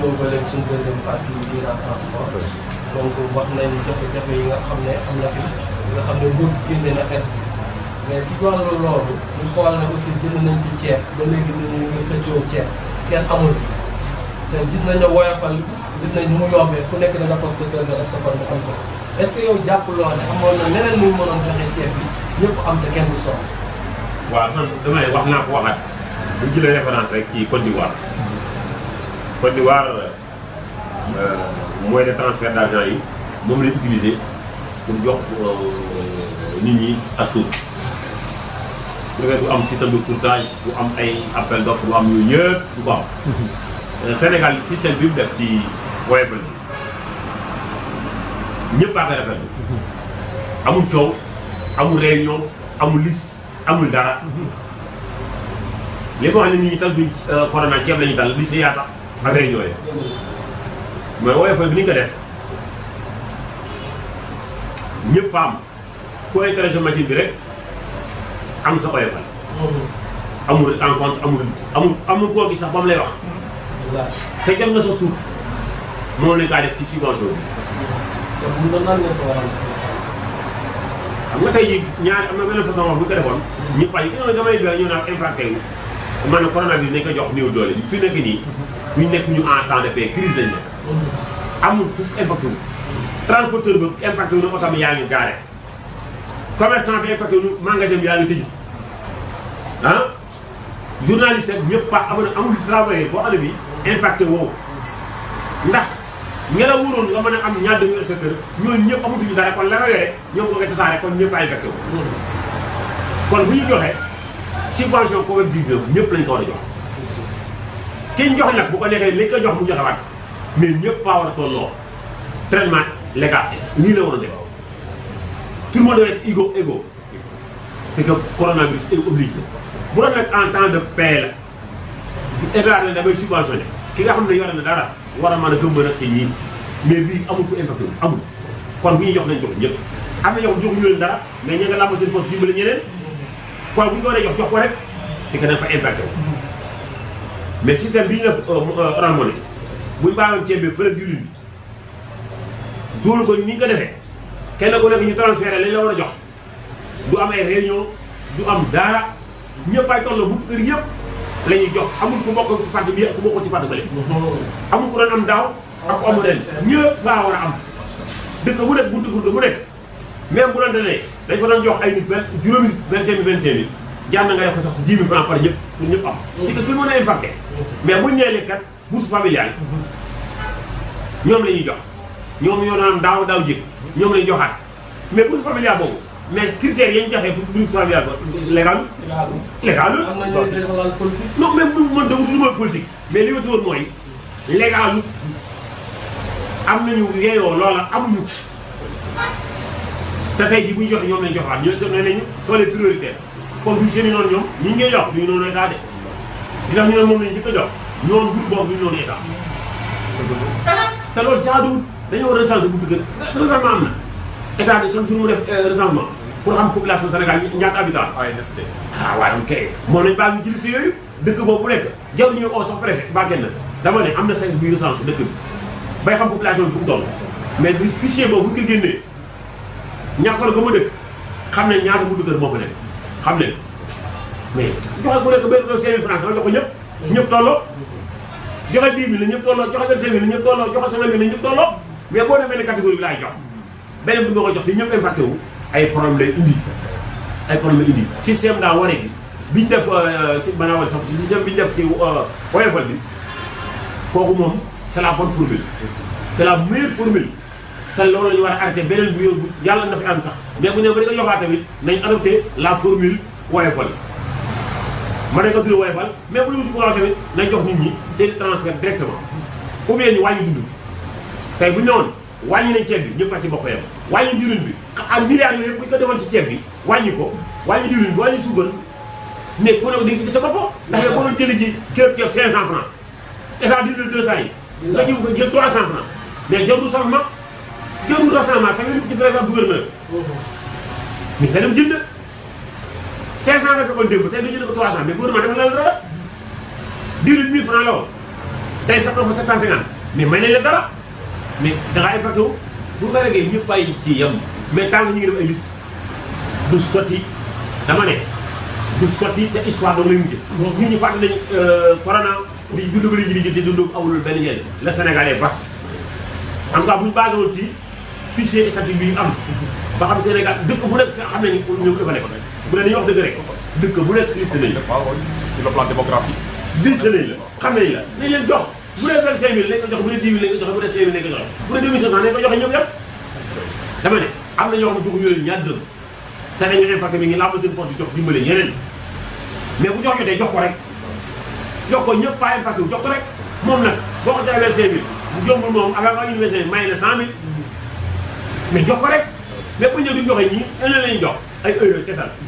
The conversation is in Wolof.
ñëw ba léegi suñu deuxième partie di la transport donc wax nañ jafe-jafe yi nga xam ne am na fi nga xam ne nguur génne na aide mais ci wàllu loolu ñu xool ne aussi jënd nañ fi ceeb ba léegi ñu ñu ngi xëccoo ceeb kenn amul te gis nañ ne woyofal gis nañ nu mu yombee ku nekk da nga toog sa kër nga def sa kon nga am ko est-ce que yow jàppuloo ne amoon na leneen muy mënoon joxe ceeb bi ñëpp am te kenn du soxla. waaw man damay wax naa ko waxaat bu ñu jëlee référence rek ci Côte d'Ivoire Côte d'Ivoire moyen de transfert d'argent yi moom lay utiliser pour jox nit ñi as tuut bu defee du am système de courtage du am ay appel d'offre du am yooyu yëpp du ko am. Sénégal système bi mu def ci Woyofal bi ñëpp a koy rafetlu amul coow amul réunion amul liste amul dara li ko wax ne nit ñi tal duñ corona ceeb la ñu tal liste yaa tax ak réunion yi mais Woyofal bi ni nga ko def ñëpp a am ku intéressé machine bi rek am sa Woyofal amul rencontre amul amul amul koo gis sax ba mu lay wax waaw te jot na sa tur moo leen kaa def ci subvention bi te bu ñu nan ngeen ko war a xam nga tey jii ñaari am na benn façon wax bu ñu ko defoon ñëpp ay ñoo damay doy ñu naan impacté wu man na corona bi nañ ko jox néew doole fi nekk nii ñu nekk ñu en temps de paix crise lañ nekk amul ku impacté wu transporteur bi impacté wu na oto bi yaa ngi gaare commerçant bi impacté wu na magasin bi yaa ngi tëju ah journaliste ak ñëpp pa amul amul travailleur boo xam ne bi impacté woo ndax ña la wóoroon nga mën a am ñaar demi sa kër ñooñu ñëpp amatuñu dara kon la nga yore ñoom ko nga tasaare kon ñëpp a infecté wu kon bu ñu joxee subvention Covid 19 ñëpp lañ ko war a jox ki ñu jox nag bu ko neexee lañ ko jox mu joxewaat mais ñëpp a war a tolloo traitement légal nii la war a def tout le monde doit être égaux égaux parce que coronavirus est oblige la bu doon nag en temps de paix la état la damay subventionné ki nga xam ne yore na dara war a mën a gëmba nag ci ñii mais bii amul ko impacté wu amul kon bu ñuy jox nañ jox ñëpp am na ñoo xam joxuñu leen dara mais ña nga làmb seen poste dimbali ñeneen kon bu ñu ko waree jox jox ko rek di ko dafa impacté wu mais système bi ñu def Orange Money bu ñu bàyyoon ceeb bi fële diwlin bi dugal ko ni ñu ko defee kenn ku nekk ñu transféré lañ la war a jox du am ay réunion du am dara ñëpp ay tolloo bu kër yëpp la ñuy jox amul ku bokk ci parti bi ku bokk ci parti bële amul ku doon am daaw ak ku amul ren ñëpp laa war a am dëkk bu nekk buntu gurdu bu nekk même bu doon ne dañ fa doon jox ay nit vingt juróomi nit vingt cinq mille vingt cinq mille jaar na nga def ko sax si dix mille francs par ñëpp pour ñëpp am di que tout le monde a impacté mais buñ nee leen kat bourse familiale ñoom la ñuy jox ñoom ñoo doon am daaw daaw jëkk ñoom la ñuy joxaat mais bourse familiale boobu mais critères yañ joxee pour bourse familiale ba légal légal am na ñooy dafa laal politique. non même bu man dawut lu mooy politique mais li ma tuwoon mooy légalu am nañu yeeyoo loola amuñu te tey jii bu ñu joxe ñoom lañ joxaat ñooy soo nee nañu soo les prioritaires kon duñ seen i noonu ñoom ñi ngay jox duñu noonu état de di tax ñu ne moom lañ njëkk a jox ñoom groupe boobu duñu noonu état te loolu jaaduwut dañoo war a recensé bu dëgg recensement am na état de chaque jour mu def recensement pour xam population Sénégal ñaata habitant ANSD. ah waaye ok moom lañ baa ngi ci liste yooyu dëkk boobu bu nekk jaruñu oo sax préfet ba kenn dama ne am na service buy recensé dëkk bi bay xam population bi fu mu toll mais bi fichier boobu bu ñu ko génnee ñàkkar ga ma dëkk xam ne ñaata bu dëkkër moo fa nekk xam ne mais joxe ku nekk benn doon cinq mille francs nga jox ko ñëpp ñëpp tolloo joxe dix mille la ñëpp tolloo joxe vingt cinq mille la ñëpp tolloo joxe cinq mille la ñëpp tolloo mais boo demee ne catégorie bi laay jox beneen bi nga ko jox te ñëpp impacté wu ay problème lay indi ay problème lay indi système daa waree bi bi ñu def ci maanaam wala sax système bi ñu def ci Woyofal bi kooku moom c'est la bonne formule c'est la meilleure formule te loolu la ñu war a arrêté beneen bu yóbbu yàlla na fi am sax mais bu ñu ba di ko yoxaat tamit nañ adopté la formule Woyofal ma ne ko tudd Woyofal mais bu ñu ci courant tamit nañ jox nit ñi seen transfert directement ou bien ñu wàññi dund tey bu ñu ne woon wàññi nañ ceeb bi ñëpp a ci bokk yam wàññi diwlin bi ak milliards yooyu yëpp bu ñu ko defoon ci ceeb bi wàññi ko wàññi diwlin bi wàññi suukar mais ku ne ko di nga ci gis sa bopp ndax yow boo doon jëli ji kilo ceeb 500 francs état dindi la 200 yi nga jiw ko jël 300 francs mais jarul changement jarul rassemblement sax nga ci préfet gouverneur mais nga dem jënd 500 nga fekkoon démb tey nga jënd ko 300 mais gouvernement dafa la dara diwlin 1000 francs la woon tey fekk na fa 750 mais may nañ la dara mais da ngaa impacté wu bu ko regee ñëpp ay ci yem mais tant que ñu ngi def ay liste du sotti dama ne du sotti te histoire dama lay mujj. nit ñi fàtte nañ corona di dund ba léegi di jël te dund awulul benn njëriñ le Sénégal est vaste en tout cas bu ñu basé woon ci fichier statistique bi ñu am ba xam Sénégal dëkk bu nekk xam nañu ñoom dafa nekk bu ne dañuy wax dëgg rek dëkk bu nekk liste nañ la waaw sur le plan démographique. liste nañ la xam nañ la nañ leen jox bu dee vingt cinq mille nañ ko jox bu dee dix mille nañ ko joxe bu dee cinq mille nañ ko joxe bu dee deux mille cinq cent nañ ko joxe ñoom yëpp dama ne am na ñoo xam ne joxuñu leen ñaar dërëm te dañu impacté mi ngi làmb seen poche di jox dimbale ñeneen mais bu jox jotee jox ko rek jox ko ñëpp pas impacté wu jox ko rek moom nag boo ko joxee vingt cinq mille bu jombul moom avant nga université may na cent mille mais jox ko rek mais bu ñëw duñ joxe ñii ëllëg lañ jox ay heure kesal